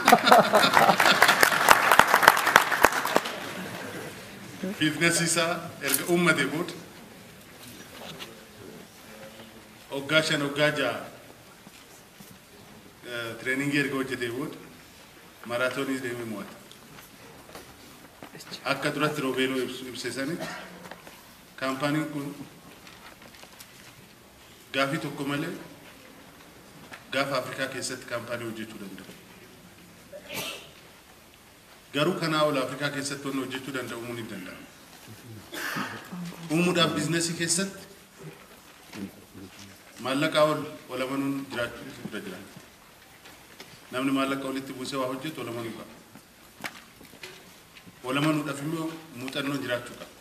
biizinasii isaa erga uummate booda hoggaa shan hoggaa ja'a tireeningii erga hojjetee booda maraatoonii deemee mo'ata. Akka duratti Roobeeloo ibse sanitti kaampaaniin kun gaafii tokko malee gaafa Afrikaa keessatti kaampaanii hojjechuu danda'a. Garuu kanaa ol Afrikaa keessatti wanni hojjechuu danda'u uumuun hin danda'amu. Uumuudhaaf biizinasii keessatti maallaqaa ol ol amanuun jiraachuun irra jira. Namni maallaqa walitti buusee waa hojjetu ol amanuu qaba. Ol amanuudhaaf immoo muuxannoon jiraachuu qaba.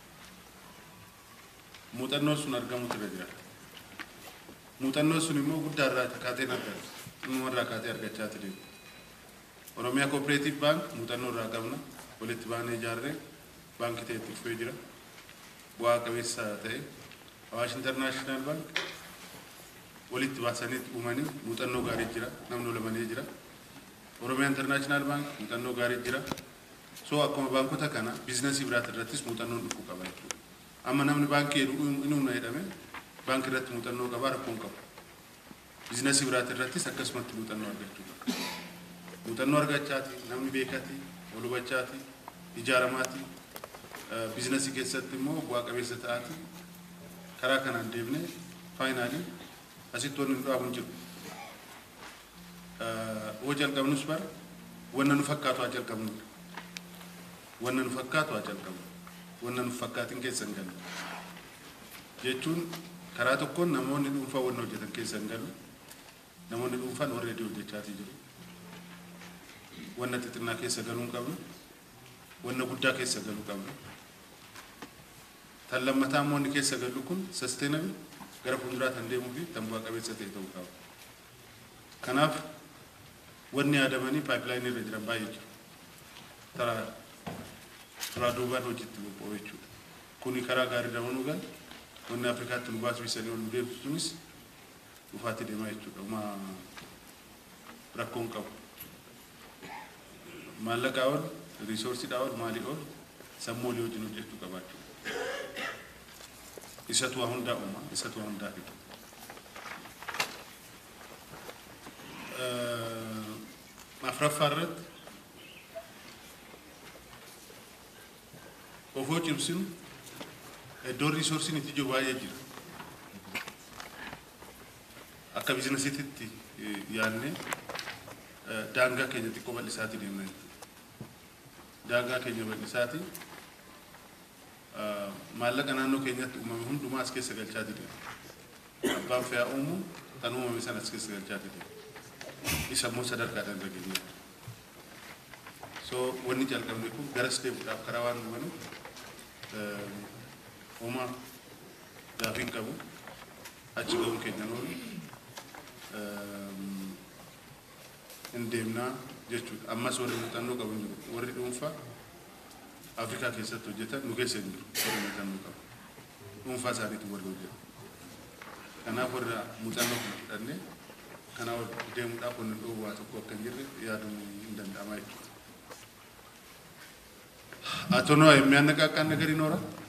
Muuxannoon sun argamuutu irra jira. Muuxannoon sun immoo guddaa irraa kaatee argata. Inni irraa kaatee argachaa deema. Oromiyaa Cooperative Bank muuxannoo irraa qabna. Walitti baanee ijaarree baankii ta'e itti dhufee jira. Bu'aa qabeessa ta'e. Awaash International Bank walitti baasanii uumanii muuxannoo gaarii jira. Namni olamanii jira. Oromiyaa International Bank muuxannoo gaarii jira. So akkuma baankota kana biizinasii biraati irrattis muuxannoon dhufuu qaba jechuudha. Amma namni baankii jedhu inni humna jedhame baankii irratti muuxannoo qaba rakkoon qabu. Biizinasii biraati irrattis akkasumatti muuxannoo argachuu qaba. muuxannoo argachaati namni beekati ol hubachaati ijaaramaati biizinasii keessatti immoo bu'aa qabeessa ta'aati karaa kanaan deemne faayinaalii asitti wanni nu dhaabu hin jiru. Hoo jalqabnus bara wanna nu fakkaatu haa jalqabnu. Wanna nu fakkaatu haa jalqabnu. Wanna nu fakkaatin keessa hin galu. Jechuun karaa tokkoon namoonni dhuunfaa wanna hojjetan keessa hin galu. Namoonni dhuunfaan warreedii hojjechaatii jiru. wanna xixinnaa keessa galuu hin qabnu wanna guddaa keessa galuu qabnu tan lammataa immoo inni keessa galu kun sasteenabil gara fuulduraa tan deemuu fi tan bu'aa qabeessa ta'e ta'uu qaba. Kanaaf wanni yaadamanii paayipilaayinii irra jiran baay'ee jiru. Taraa turaa duubaan hojiitti bobba'u jechuudha. Kuni karaa gaarii dabaluu gal wanni Afrikaatti nu baasisanii ol nu deebisuunis dhufaatti deemaa jechuudha. Uma rakkoon qabu. maallaqaa ol riisoorsiidhaa ol maalii ol sammuu olii wajjin hojjechuu qabaachuu isatu waa hundaa uuma isatu waa hundaa fidu afraffaa irratti ofoo cimsinu iddoon riisoorsiin itti jiru baay'ee jira akka biizinasiitti yaadnee daangaa keenya xiqqoo bal'isaatii deemna jechuudha. Daangaa keenya bal'isaati maallaqa naannoo keenyatti uumame hundumaa as keessa galchaatii deema. Abbaan fe'aa uumu kan uumame sana as keessa galchaatii deema. Isa immoo sadarkaadhaan irra geenye. So wanni jalqabne kun garas deemuudhaaf karaa waan dhufanuuf uumaa gaafiin qabu achi ga'uun keenya noonu hin deemnaa jechuudha. Ammas warri muuxannoo qabu hin jiru. Warri dhuunfaa Afrikaa keessatti hojjetan nu keessa hin jiru. Warri muuxannoo qabu. Dhuunfaa isaaniitu warri hojjetu. Kanaaf warra muuxannoo kana fudhannee kanaa ol deemuudhaaf wanni dhoowwaa tokko akka hin jirre yaaduun hin danda'ama jechuudha. Atonoo የሚያነቃቃን ነገር ይኖራል።